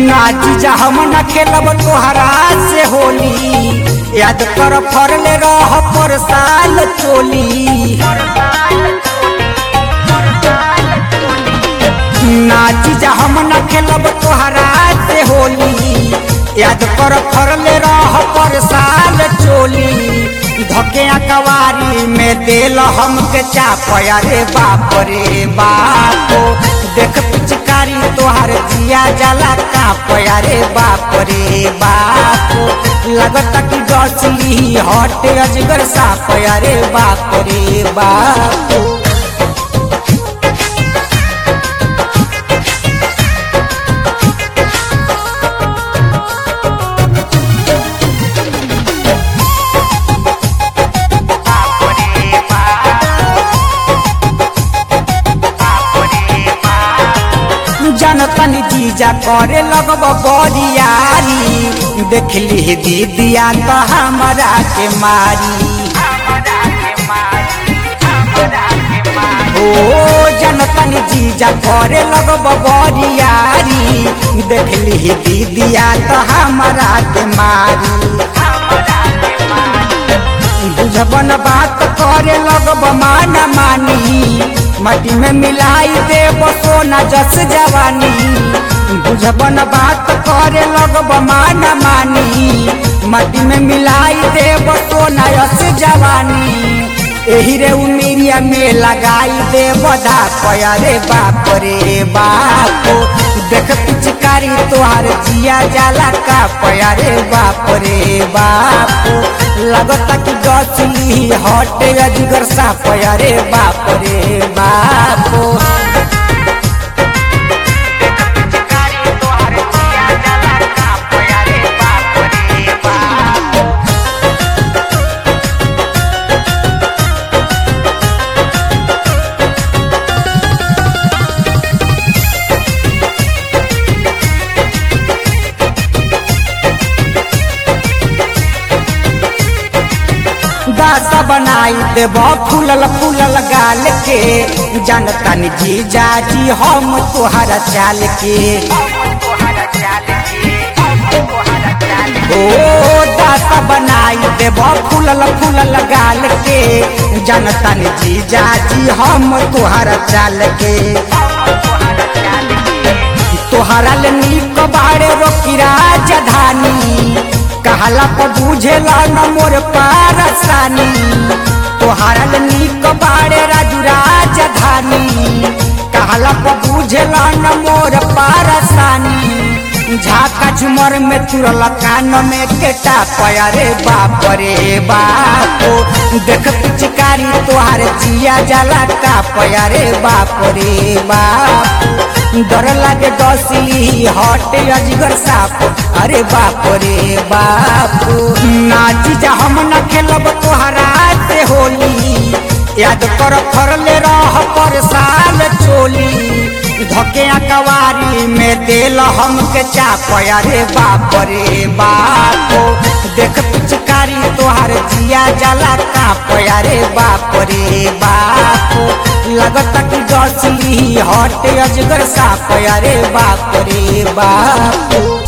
नाची जा हम न खेलब तोहरा से होली याद कर फरले रह पर साल चोली नाची जा हम न खेलब तोहरा से होली याद कर फरले रह पर साल चोली धके कवारी में देल हमके चापया रे बाप रे बाप देख पिचकारी तोहर जिया जला कापया रे बाप रे बाप लगता कि डसली हट अजगर सापया रे बाप रे बाप जनतन जीजा करे लगब बरियारी देखली दीदिया तो हमरा के मारी ओ जनतन जीजा करे लगब बरियारी देखली दीदिया तो हमरा के मारी बुझबन बात करे लगब माना मानी मटी में मिलाई देब सोना जस जवानी बुझबन बात करे लगब माना मानी मटी में मिलाई देब सोना जस जवानी एही रे उमिरिया में लगाई दे बधा पया रे बाप रे बाप देख पिचकारी तोहार जिया जाला का पया रे बाप रे बाप लगता कि गछली हटे अजगर सा पया रे बाप रे बाप दासा बनाई देब फूलल फूलल गाल के जानता जी जाजी हम तोहरा चाल के ओ दासा बनाई देब फूलल फूलल गाल के जानता जी जाजी हम तोहरा चाल के तोहरा ले नीक बाड़े रोकी राजधानी कहला पर बुझेला न मोर पारसानी तोहारा ले नीक बाड़े राजू राजधानी कहला पर बुझेला न मोर पारसानी झाका झुमर में तुरल कान में केटा पया रे बाप रे बाप देख पिचकारी तोहार जिया जला का पया रे बाप रे बाप डर लागे डसली हट अजगर साप अरे बाप रे बाप नाची जा हम न खेलब तोहरा से होली याद कर फरले रह पर साल चोली धके कवारी में देल हमके चापया रे बाप रे बाप देख पिचकारी तोहार जिया जला कापया रे बाप रे बाप लगता कि डसली हट अजगर सापया रे बाप रे बाप